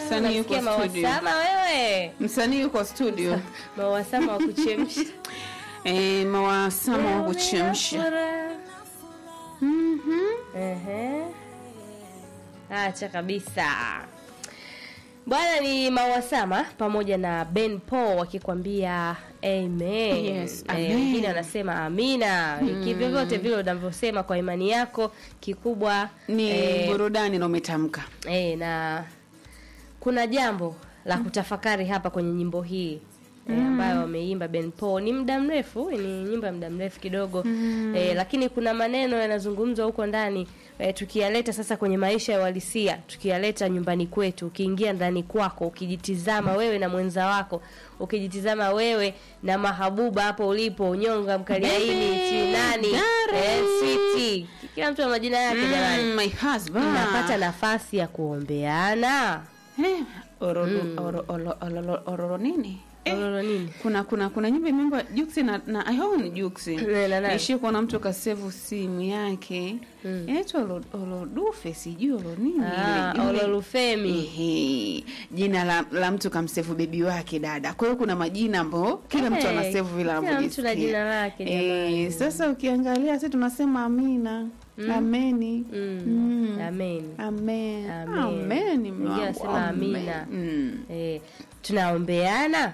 Msanii yuko Unasikia studio. mawasama wewe Msanii yuko studio. mawasama wa kuchemsha Eh, mawasama wa kuchemsha. Mhm. Ehe. Acha kabisa bwana, ni Mawasama pamoja na Ben Paul wakikwambia amen. Yes, Eh, amen. wengine wanasema amina. Kivyovyote vile unavyosema kwa imani yako, kikubwa Ni eh, burudani na umetamka. eh, na kuna jambo la kutafakari hapa kwenye nyimbo hii eh, ambayo wameimba Ben Paul. Ni muda mrefu, ni nyimbo ya muda mrefu kidogo eh, lakini kuna maneno yanazungumzwa huko ndani eh, tukiyaleta sasa kwenye maisha ya uhalisia, tukiyaleta nyumbani kwetu, ukiingia ndani kwako, ukijitizama wewe na mwenza wako, ukijitizama wewe na mahabuba hapo ulipo, unyonga mkaliaini, Baby, si nani, darling. eh, sweetie, kila mtu ana majina yake jamani Mm, my husband. napata nafasi ya kuombeana Eh, ororo, oro, oro, ororo, ororo nini? Eh, Ororo nini? kuna kuna kuna nyimbo imeimba Juksi na na I hope ni Juksi. Na- na nani? Nishie kuona mtu kasevu simu yake. Inaitwa Olo- Olodufe sijui Olo nini. Ah, Yule- yule- Ololufemi. Ehe, jina la, la mtu kamsevu bebi wake dada. Kwa hiyo kuna majina ambayo kila mtu Eh, anasevu vile kila mtu na anavyojisikia. jina lake, jamani. Eh, sasa ukiangalia sisi tunasema amina. Ameni. Mm. Mm. Amen. Amen. Amen. Amen. mume Wengine wangu, wanasema amen. amina. Mm. Eh, tunaombeana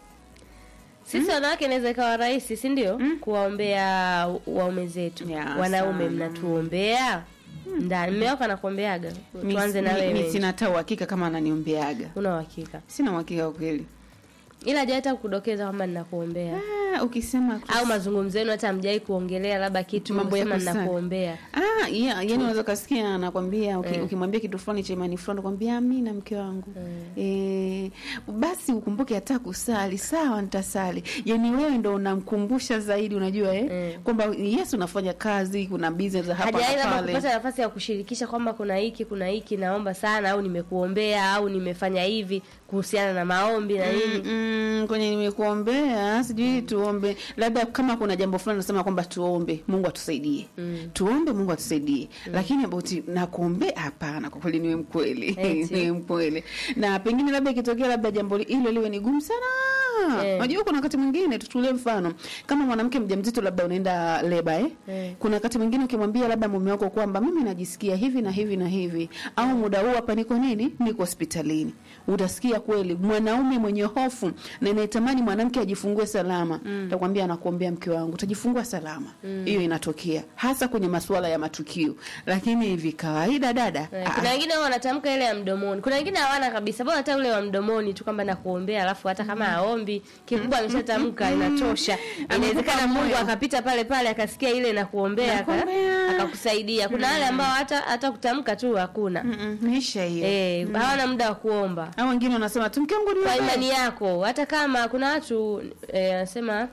sisi wanawake inaweza ikawa rahisi si ndio kuwaombea waume zetu Ya, wanaume sana. mnatuombea ndani mme wako anakuombeaga Mi- tuanze na mi- mi wewe sina hata uhakika kama ananiombeaga. una uhakika Sina uhakika kwa kweli. ila hajawata kudokeza kwamba ninakuombea Ah, ukisema au mazungumzo yenu hata hamjai kuongelea labda kitu Mambo ya sema kusali. ninakuombea Ah, yeah, yani unaweza ukasikia anakwambia uki- Eh. ukimwambia kitu fulani cha imani fulani kwambia amina mke wangu. Eh, basi ukumbuke hata kusali. Sawa nitasali. Yani wewe ndo unamkumbusha zaidi unajua eh? Eh. Kwamba yes unafanya kazi, kuna business za hapa hajawai na labda pale. kupata nafasi ya kushirikisha kwamba kuna hiki kuna hiki naomba sana au nimekuombea au nimefanya hivi kuhusiana na maombi na nini Mm, kwenye nimekuombea sijui tuombe labda kama kuna jambo fulani nasema kwamba tuombe mungu atusaidie tuombe mungu atusaidie lakini about nakuombea hapana kwa kweli niwe mkweli Eti. niwe mkweli na pengine labda ikitokea labda jambo li- hilo liwe ni gumu sana Eh. unajua kuna wakati mwingine tuchukulie mfano kama mwanamke mjamzito labda unaenda leba eh? Eh. kuna wakati mwingine ukimwambia labda mume wako kwamba mimi najisikia hivi na hivi na hivi au muda huu hapa niko nini niko hospitalini utasikia kweli mwanaume mwenye hofu na inayetamani mwanamke ajifungue salama takwambia anakuombea mke wangu utajifungua salama hiyo inatokea hasa kwenye masuala ya matukio lakini hivi kawaida dada Eh, ah, kuna wengine wao wanatamka ile ya mdomoni kuna wengine hawana kabisa bora hata ule wa mdomoni tu kwamba nakuombea alafu hata kama aombi kikubwa ameshatamka inatosha inawezekana mungu moyo. akapita pale pale akasikia ile nakuombea aka- Nakuombea. akakusaidia kuna wale ambao hata hata kutamka tu hakuna mm, mm, maisha hiyo eh, hawana muda wa kuomba au wengine wanasema tu mke wangu kwa niombee." imani yako hata kama kuna watu eh, wanasema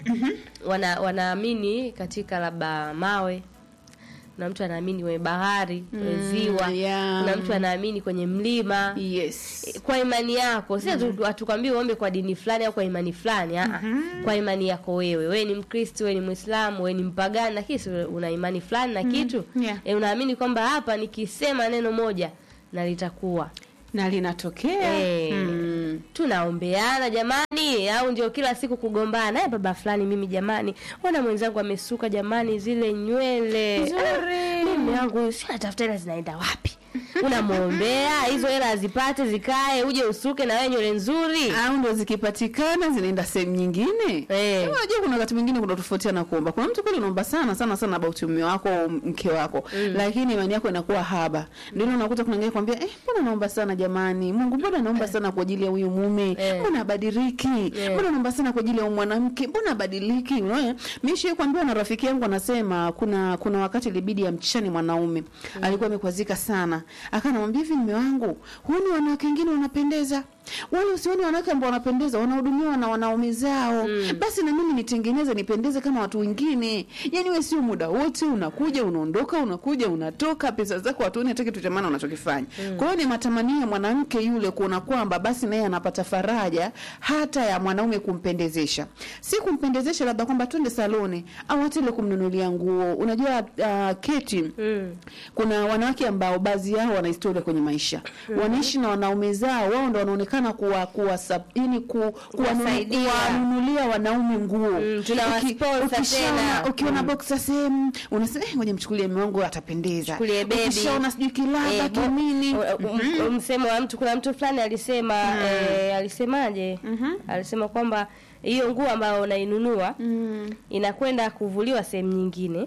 wana wanaamini katika labda mawe kuna mtu anaamini kwenye bahari kwenye ziwa yeah. kuna mtu anaamini kwenye mlima yes kwa imani yako si hatu- hatukwambii uombe kwa dini fulani au kwa imani fulani aa. kwa imani yako wewe wewe ni mkristo wewe ni mwislamu wewe ni mpagani lakini si una imani fulani na kitu yeah. e, unaamini kwamba hapa nikisema neno moja na litakuwa na linatokea Eh. mm. tunaombeana jamani au ndio kila siku kugombana "Eh, baba fulani mimi jamani ona mwenzangu amesuka jamani zile nywele Nzuri. Ah, mimi yangu si natafuta hela zinaenda wapi unamwombea hizo hela azipate zikae uje usuke na wewe nywele nzuri au ndo zikipatikana zinaenda sehemu nyingine Eh. Kama unajua kuna wakati mwingine kuna tofautiana kuomba kuna mtu kweli unaomba sana sana sana about mume wako au mke wako lakini imani yako inakuwa haba ndio ile unakuta kuna ngine kwambia eh mbona naomba sana jamani Mungu mbona naomba sana kwa ajili ya huyu mume Eh. mbona abadiliki Eh. mbona naomba sana kwa ajili ya huyu mwanamke mbona abadiliki unaona mimi shi kuambiwa na rafiki yangu anasema kuna kuna wakati ilibidi amchane mwanaume alikuwa amekwazika sana akanamwambia hivi mume wangu huoni wanawake wengine wanapendeza wale usioni wanawake ambao wanapendeza wanahudumiwa na wanaume zao mm. basi na mimi nitengeneze nipendeze kama watu wengine yani we sio muda wote unakuja unaondoka unakuja unatoka pesa zako watuoni hata kitu cha maana unachokifanya mm. kwa hiyo ni matamanio ya mwanamke yule kuona kwamba basi naye anapata faraja hata ya mwanaume kumpendezesha si kumpendezesha labda kwamba twende saloni au hata ile kumnunulia nguo unajua uh, keti Mm. kuna wanawake ambao baadhi yao wana historia kwenye maisha wanaishi na wanaume zao wao ndo wanaonekana kuwa kuwa sub, yani ku, kuwanunu- Kuwasaidia. kuwanunulia wanaume nguo Mm, tunawasponsor ukishaona- tena. ukiona boxa sehemu unasema eh, ngoja mchukulie mume wangu atapendeza Chukulie baby. ukishaona sijui kilaba Eh, bo- kinini u- u- u- msemo wa mtu kuna mtu fulani alisema eh, alisemaje alisema kwamba hiyo nguo ambayo unainunua Mm. inakwenda kuvuliwa sehemu nyingine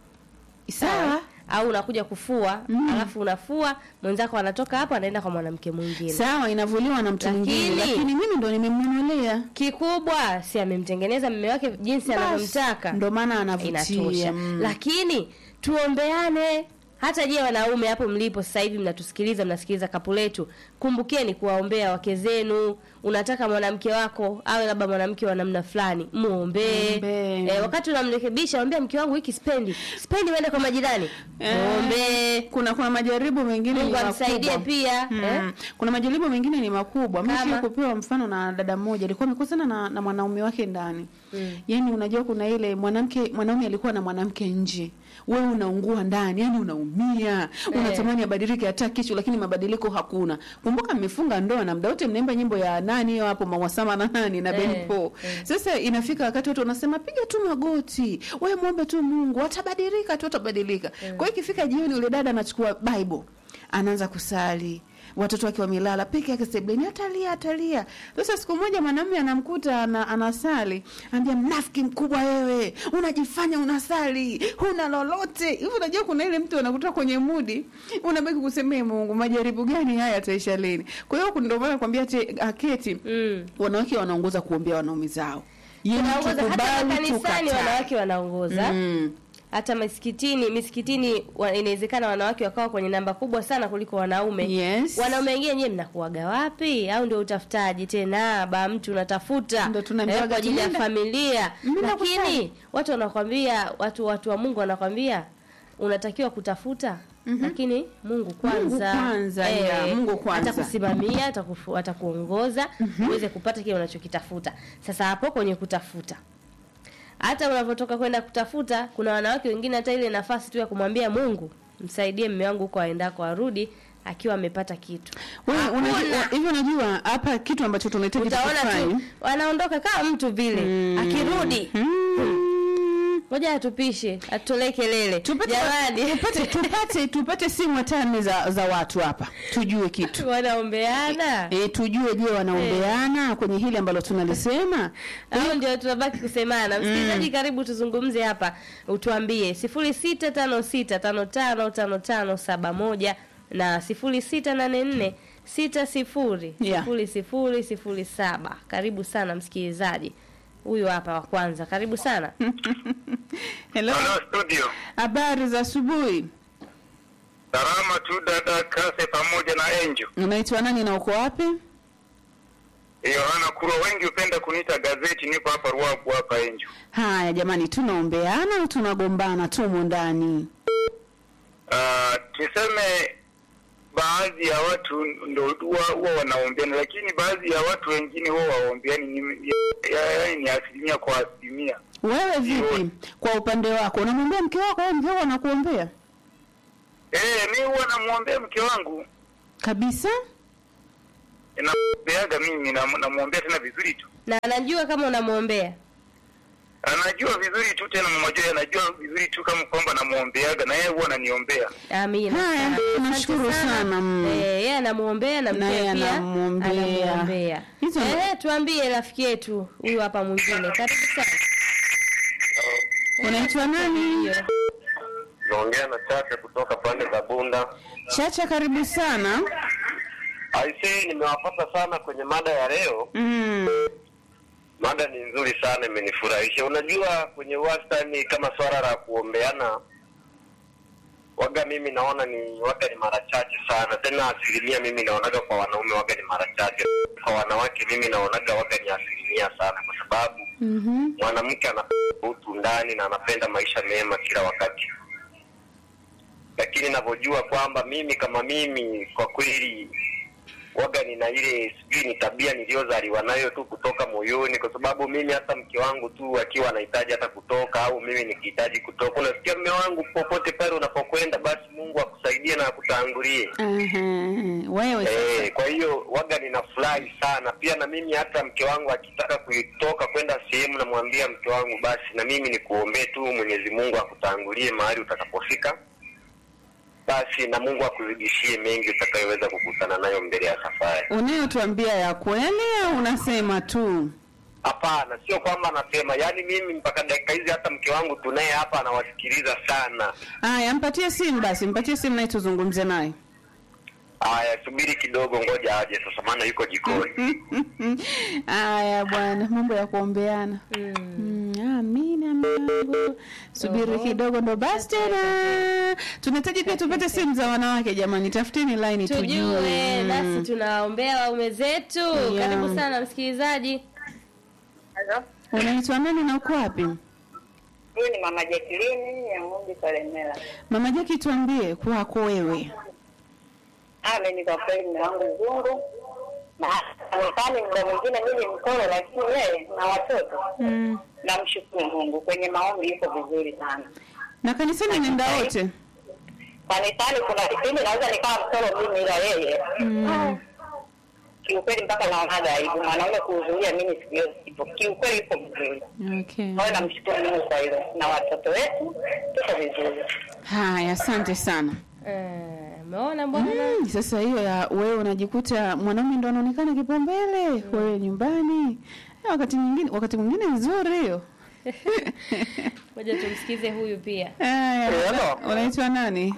sawa au unakuja kufua alafu unafua mwenzako anatoka hapo anaenda kwa mwanamke mwingine sawa inavuliwa na mtu mwingine Lakini- lakini mimi ndo nimemnunulia kikubwa si amemtengeneza mume wake jinsi Basi, anavyomtaka ndo maana anavutia inatosha mm. lakini tuombeane hata je wanaume hapo mlipo sasa hivi mnatusikiliza mnasikiliza kapu letu kumbukeni kuwaombea wake zenu unataka mwanamke wako awe labda mwanamke wa namna fulani muombee Muombee. eh, wakati unamrekebisha mwambie mke wangu hiki spendi spendi uende kwa majirani Eh, muombee kuna kuna majaribu mengine mungu ni amsaidie makubwa. pia Mm. eh? Kuna majaribu mengine ni makubwa. Mimi Kama? kupewa mfano na dada mmoja alikuwa amekosana na, na mwanaume wake ndani. Mm. Yaani unajua kuna ile mwanamke mwanaume alikuwa na mwanamke nje. Wewe unaungua ndani, yani unaumia. Unatamani abadilike hata kichwa lakini mabadiliko hakuna. Kumbuka mmefunga ndoa na muda wote mnaimba nyimbo ya nani hiyo hapo Mawasama na nani na Ben Eh, Paul. Sasa inafika wakati watu wanasema piga tu magoti. Wewe muombe tu Mungu, atabadilika tu atabadilika. Kwa hiyo ikifika jioni yule dada anachukua Bible anaanza kusali watoto wake wamelala peke yake sebleni atalia atalia sasa siku moja mwanamume anamkuta ana, anasali anambia mnafiki mkubwa wewe unajifanya unasali huna lolote hivi unajua kuna ile mtu anakutoa kwenye mudi unabaki kusemea mungu majaribu gani haya ataisha lini kwa hiyo ndio maana nakwambia te aketi mm. wanawake wanaongoza kuombea wanaume zao Yaani Tunaongoza hata tukubali, makanisani tukatae. wanawake wanaongoza Mm. hata misikitini misikitini wa- inawezekana wanawake wakawa kwenye namba kubwa sana kuliko wanaume Yes. wanaume wengine nyewe mnakuaga wapi au ndio utafutaji tena ba mtu unatafuta Ndio tunaambiwaga eh, kwa ajili ya tunaenda- familia Mimi lakini nakusali. watu wanakwambia watu watu wa Mungu wanakwambia unatakiwa kutafuta lakini Mungu kwanza, kwanza, yeah, Mungu kwanza. atakusimamia atakufu- atakuongoza uweze kupata kile unachokitafuta sasa hapo kwenye kutafuta hata unavyotoka kwenda kutafuta kuna wanawake wengine hata ile nafasi tu ya kumwambia Mungu msaidie mme wangu huko aendako arudi akiwa amepata kitu Wewe Hakuna. unajua hivyo unajua hapa kitu ambacho tunahitaji utaona tukifanye. tu wanaondoka kama mtu vile Mm. akirudi Mm. ngoja atupishe atutolee kelele Tupate, jamani tupate, tupate, tupate simu hata nne za, za watu hapa tujue kitu wanaombeana e, tujue je wanaombeana kwenye hili ambalo tunalisema au ndio tunabaki kusemana msikilizaji karibu tuzungumze hapa utuambie sifuri sita tano sita tano tano tano tano saba moja na sifuri sita nane nne sita sifuri Yeah. sifuri sifuri sifuri saba karibu sana msikilizaji huyu hapa wa kwanza karibu sana Hello. Halo studio. habari za asubuhi Salama tu dada Kase pamoja na Angel. unaitwa nani na uko wapi Yohana Kurwa wengi hupenda kuniita gazeti niko hapa Ruabu hapa Angel. haya jamani tunaombeana au tunagombana tumo ndani Ah, tuseme baadhi ya watu ndo huwa huwa wanaombeana lakini baadhi ya watu wengine huwa waombeani ni ya- yaani ni asilimia kwa asilimia. wewe vipi kwa upande wako unamwambia mke wako au mke wako anakuombea Eh, mi huwa namwombea mke wangu. kabisa Namwombeaga mimi na- namwombea tena vizuri tu. na anajua kama unamwombea Anajua vizuri tu tena mama Joy anajua vizuri tu kama kwamba namwombeaga na yeye huwa ananiombea. amina Haya, sana. Asante nashukuru sana, mm. Eh, yeye anamwombea na Na yeye mke pia anamwombea. anamwombea Hizo ndo- eh tuambie rafiki yetu huyu hapa mwingine karibu sana unaitwa nani Ndio. naongea na Chacha kutoka pande za Bunda. chacha karibu sana Aisee, nimewapata sana kwenye mada ya leo. mm. Mada ni nzuri sana, imenifurahisha. Unajua, kwenye wastani kama swala la kuombeana waga mimi naona ni waga ni mara chache sana, tena asilimia mimi naonaga kwa wanaume waga ni mara chache, kwa wanawake mimi naonaga waga ni asilimia sana, kwa sababu Mhm. mwanamke ana utu ndani na anapenda maisha mema kila wakati, lakini navyojua kwamba mimi kama mimi kwa kweli waga nina ile sijui ni tabia niliyozaliwa nayo tu kutoka moyoni, kwa sababu mimi hata mke wangu tu akiwa anahitaji hata kutoka au mimi nikihitaji kutoka, unasikia mme wangu, popote pale unapokwenda, basi Mungu akusaidie na akutangulie. Aha. Wewe sasa. Eh, kwa hiyo waga ninafurahi sana pia, na mimi hata mke wangu akitaka kutoka kwenda sehemu, namwambia mke wangu, basi na mimi nikuombee tu Mwenyezi Mungu akutangulie mahali utakapofika, basi na Mungu akuzidishie mengi utakayoweza kukutana nayo mbele ya safari. Unayotuambia ya kweli au unasema tu? Hapana, sio kwamba anasema, yaani mimi mpaka dakika hizi hata mke wangu tunaye hapa anawasikiliza sana. Aya, mpatie simu basi, mpatie simu naye tuzungumze naye. Aya, subiri kidogo, ngoja aje sasa, maana yuko jikoni. Aya bwana, mambo ya kuombeana. Mm, amina Mungu. Subiri kidogo ndo basi tena. Tunahitaji pia tupate simu za wanawake jamani, tafuteni line tujue. tujue Mm. nasi tunaombea waume zetu Yeah. karibu sana msikilizaji Halo, Unaitwa nani na uko wapi? huyu ni mama Jacqueline ya Ng'ombe Kalemela. Mama Jackie, tuambie kwako wewe. Ame ni kwa kweli mume wangu mzungu na amefanya muda mwingine mimi mkolo, lakini yeye na watoto Mm. namshukuru Mungu, kwenye maombi yuko vizuri sana. Na kanisani nenda wote. Kanisani kuna kipindi naweza nikawa mkolo mimi, ila yeye Mm. kiukweli mpaka naonaga aibu mwanaume kuhudhuria mimi siku hiyo sipo. Kiukweli yuko vizuri, Okay. kwa hiyo namshukuru Mungu kwa hilo, na watoto wetu tuko vizuri. Haya, asante sana. Eh, umeona bwana Mm, sasa hiyo ya wewe unajikuta mwanaume ndo anaonekana kipaumbele, wewe nyumbani. Eh, Wakati mwingine wakati mwingine nzuri hiyo. moja tumsikize huyu pia Haya, Eh, hello. unaitwa nani?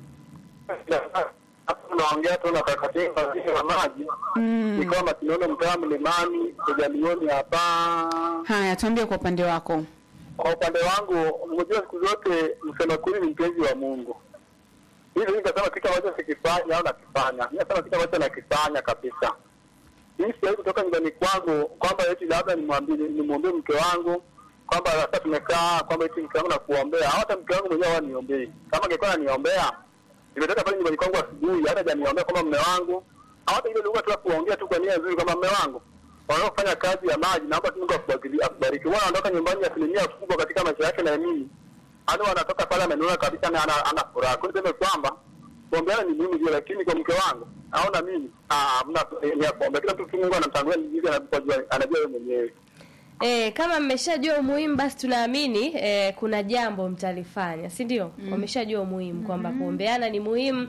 Hapo naongea tu na kakatinga vile wa maji Mm. ni kwamba tunaona mtaa mlimani kujalioni hapa. Haya, tuambie kwa upande wako. Kwa upande wangu, unajua siku zote msema kweli ni mpenzi wa Mungu. Hivi nikasema kitu ambacho sikifanya au nakifanya, mimi nasema kitu ambacho nakifanya kabisa. Mimi siwezi kutoka nyumbani kwangu kwamba eti labda nimwambie nimwombee mke wangu kwamba sasa tumekaa kwamba eti mke wangu nakuombea, au hata mke wangu mwenyewe hawa niombei. Kama angekuwa ananiombea nimetoka pale nyumbani kwangu asubuhi, hata janiombea kwamba mme wangu, au hata ile lugha tu ya kuongea tu kwa nia nzuri kwamba mme wangu wanaofanya kazi ya maji, naomba tu Mungu akubariki- akubariki. Huwa anaondoka nyumbani asilimia kubwa katika maisha yake na mimi, hadi wanatoka pale amenuna kabisa na ana, ana furaha. Kwa hiyo niseme kwamba kuombeana ni muhimu ndio, lakini kwa mke wangu naona mimi ah, hamna ni ya kuombea. Kila mtu tu Mungu anamtangulia ni jinsi anavyojua, anajua yeye mwenyewe. E, kama mmeshajua umuhimu basi tunaamini e, kuna jambo mtalifanya si ndio? Mm. Wameshajua umuhimu kwamba kuombeana ni muhimu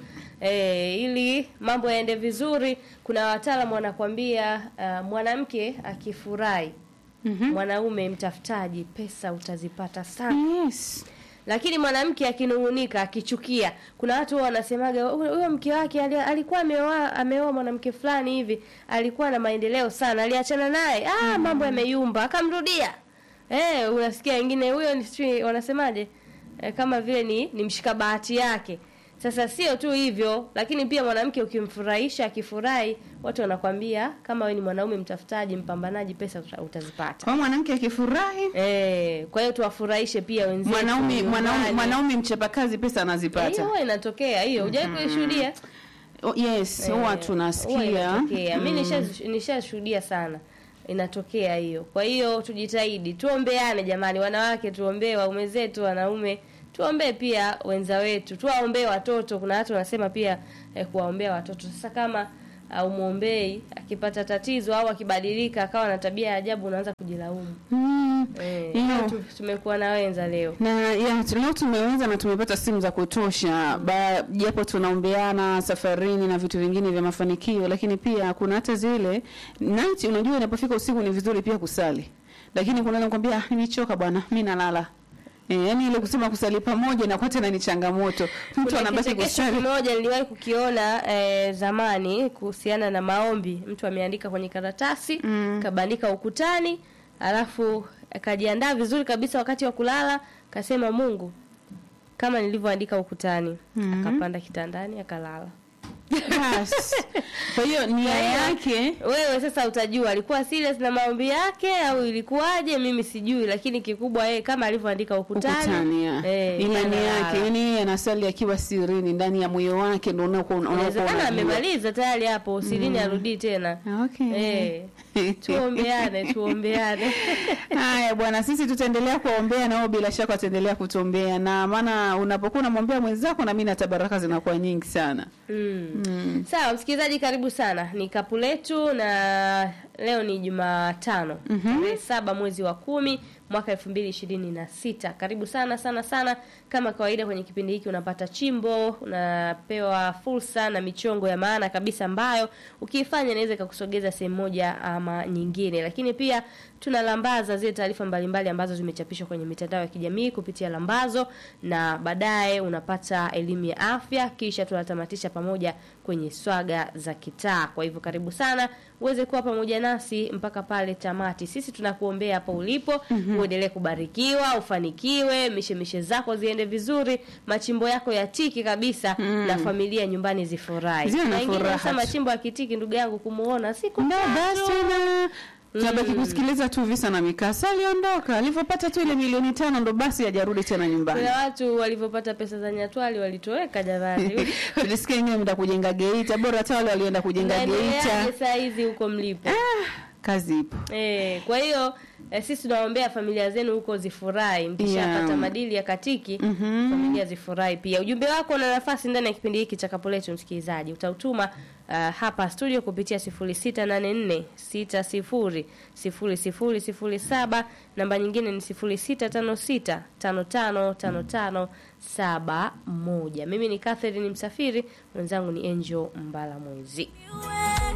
e, ili mambo yaende vizuri. Kuna wataalamu wanakwambia uh, mwanamke akifurahi Mhm. mwanaume mtafutaji, pesa utazipata sana Yes. lakini mwanamke akinung'unika akichukia, kuna watu huwa wanasemaga "Huyo- huyo mke wake ali- alikuwa ameoa ameoa mwanamke fulani hivi, alikuwa na maendeleo sana, aliachana naye, ah, mambo yameyumba, akamrudia. Eh, unasikia wengine huyo ni sijui wanasemaje, eh, kama vile ni, ni mshika bahati yake. Sasa sio tu hivyo, lakini pia mwanamke ukimfurahisha, akifurahi, watu wanakwambia kama wewe ni mwanaume mtafutaji, mpambanaji, pesa uta- utazipata. Kwa mwanamke akifurahi, Eh, kwa hiyo tuwafurahishe pia wenzetu. mwanaume mwanaume nyumbani. mwanaume mchapakazi pesa hiyo anazipata. huwa inatokea hiyo, hujawahi kuishuhudia? Oh, yes, Eh, huwa huwa tunasikia. inatokea. Mi Mm. nisha- nishashuhudia sana, inatokea hiyo. Kwa hiyo tujitahidi, tuombeane jamani, wanawake tuombee waume zetu, wanaume tuombee pia wenza wetu, tuwaombee watoto. Kuna watu wanasema pia eh, kuwaombea watoto. Sasa kama uh, umwombei akipata tatizo au akibadilika akawa na tabia ya ajabu, unaanza kujilaumu. Mm. Eh, Hiyo. leo tu- tumekuwa na wenza leo na ya leo tumeweza na tumepata simu za kutosha ba- japo tunaombeana safarini na vitu vingine vya mafanikio lakini pia kuna hata zile night unajua inapofika usiku ni vizuri pia kusali lakini kuna nakwambia "Ah, nimechoka bwana mi nalala E, yani ile kusema kusali pamoja na kwa tena ni changamoto mtu Kuna anabaki kichekesho kusali kimoja niliwahi kukiona eh, zamani kuhusiana na maombi. Mtu ameandika kwenye karatasi Mm. kabandika ukutani, alafu akajiandaa vizuri kabisa wakati wa kulala, kasema Mungu kama nilivyoandika ukutani Mhm. akapanda kitandani akalala Basi. Kwa hiyo nia yake wewe sasa utajua alikuwa serious na maombi yake au ilikuwaje mimi sijui lakini kikubwa yeye kama alivyoandika ukutani, ukutani ya. eh, imani analala. yake yani yeye anasali akiwa sirini ndani ya moyo wake ndo unakuwa unakuwa inawezekana unajua. amemaliza tayari hapo usilini arudii tena Okay. Eh, tuombeane tuombeane Haya bwana, sisi tutaendelea kuwaombea nao, bila shaka wataendelea kutuombea, na maana unapokuwa unamwombea mwenzako, na mimi hata baraka zinakuwa nyingi sana. mm. Mm. sawa msikilizaji karibu sana ni kapu letu na leo ni jumatano tarehe saba mwezi wa kumi mwaka elfu mbili ishirini na sita karibu sana sana sana kama kawaida kwenye kipindi hiki unapata chimbo unapewa fursa na michongo ya maana kabisa ambayo ukiifanya inaweza ikakusogeza sehemu moja ama nyingine lakini pia tunalambaza zile taarifa mbalimbali ambazo zimechapishwa kwenye mitandao ya kijamii kupitia lambazo na baadaye unapata elimu ya afya kisha tunatamatisha pamoja kwenye swaga za kitaa kwa hivyo karibu sana uweze kuwa pamoja nasi mpaka pale tamati sisi tunakuombea hapo ulipo uendelee kubarikiwa ufanikiwe mishemishe zako ziende vizuri machimbo yako yatiki kabisa na familia nyumbani zifurahi Ziwe na Na wengine furaha sasa tu. machimbo yakitiki ndugu yangu kumuona siku Ndo basi tatu. na tunabaki kusikiliza tu visa na mikasa. Aliondoka alivyopata tu ile milioni tano, ndo basi hajarudi tena nyumbani. kuna watu walivyopata pesa za nyatwali walitoweka jamani Tulisikia wengine mda kujenga Geita, bora hata wale walienda kujenga naendeleaje Geita. saa hizi huko mlipo Kazi ipo. Eh, kwa hiyo eh, sisi tunaombea familia zenu huko zifurahi mkishapata Yeah. madili ya katiki Mhm. familia zifurahi pia ujumbe wako na nafasi ndani ya kipindi hiki cha kapo letu msikilizaji utautuma uh, hapa studio kupitia 0684 60 0007 namba nyingine ni 0656 5555 71 mimi ni Catherine Msafiri mwenzangu ni Angel Mbala Mwezi Wewe